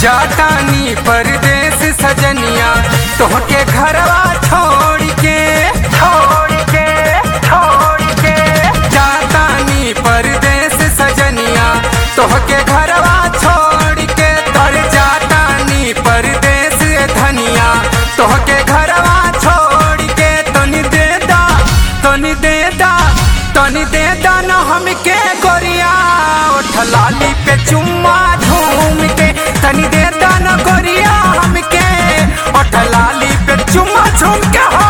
जातानी परदेस सजनिया तोहके घरवा छोड़ के छोड़ के छोड़ के जातानी परदेस सजनिया तोहके घरवा छोड़ के तर जातानी परदेस धनिया तोहके घरवा छोड़ के तनी दे दा तनी दे दा तनी दे दा न हमके गोरिया ओठ लाली पे चुम्मा झूम के तनी दे दा न गोरिया हमके ओठ लाली पे चुम्मा झूम के हो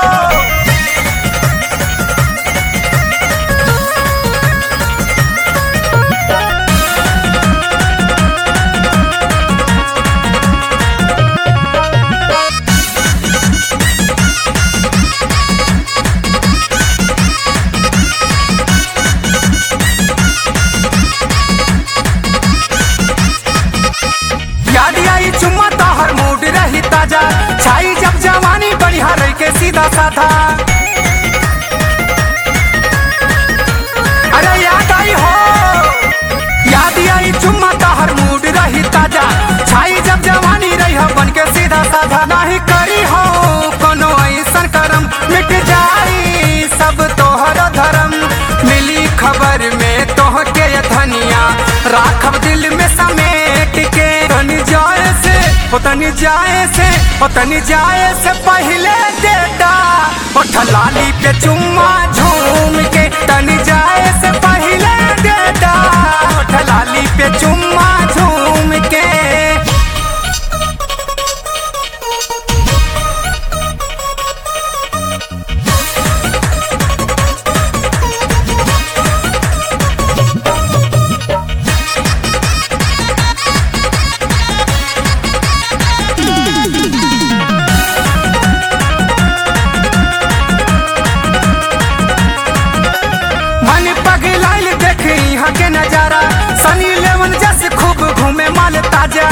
याद आई चुम्मा हर मूड रही ताजा छाई जब जवानी बढ़िया रही के सीधा साधा अरे याद आई हो याद आई चुम्मा हर मूड रही ताजा छाई जब जवानी रही हो बन के सीधा साधा नहीं करी हो कोनो ऐसन करम मिट जाई सब तोहर धर्म मिली खबर में तोह के धनिया राखब दिल में समेट के तनी जाए से हो तनी जाए से हो तनी जाए से पहले देता ओठ लाली पे चुम्मा झूम के तनी जाए से पहले देता ओठ लाली पे चुम्मा झूम के मन पगलाइल देख यहाँ के नजारा सनी लेवन जैसे खूब घूमे माल ताजा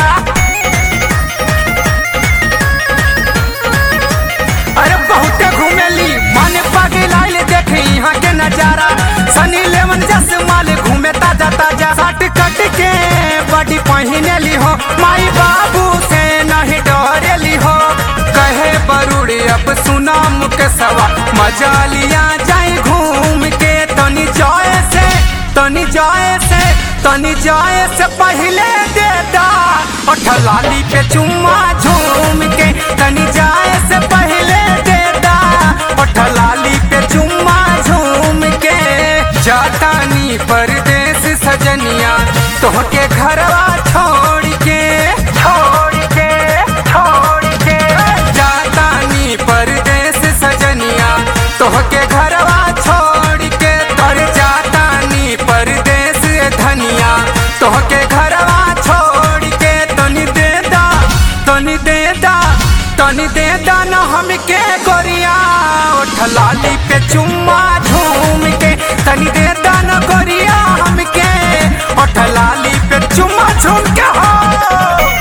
अरे बहुत घूमेली मन पगलाइल देख यहाँ के नजारा सनी लेवन जैसे माल घूमे ताजा ताजा सट कट के बड़ी पहिनेली हो माई बाबू से नहीं डरेली हो कहे बरुड़ी अब सुना मुख सवा मजा लिया जाए घूम के तनी जाए से तनी जाए से तनी जाए से पहले देता ओठ लाली पे चुम्मा झूम के तनी जाए से पहले देता ओठ लाली पे चुम्मा झूम के जातानी परदेस सजनिया तोहके घरवा छोड़ के छोड़ के छोड़ के जातानी परदेस सजनिया तोहके घरवा छोड़ के तर जातानी परदेस धनिया तोहके घरवा छोड़ के तनी दे दा तनी दे दा तनी दे दा न हमके गोरिया ओठ लाली पे चुम्मा झूम के तनी दे दा न गोरिया हमके ओठ लाली पे चुम्मा झूम के हो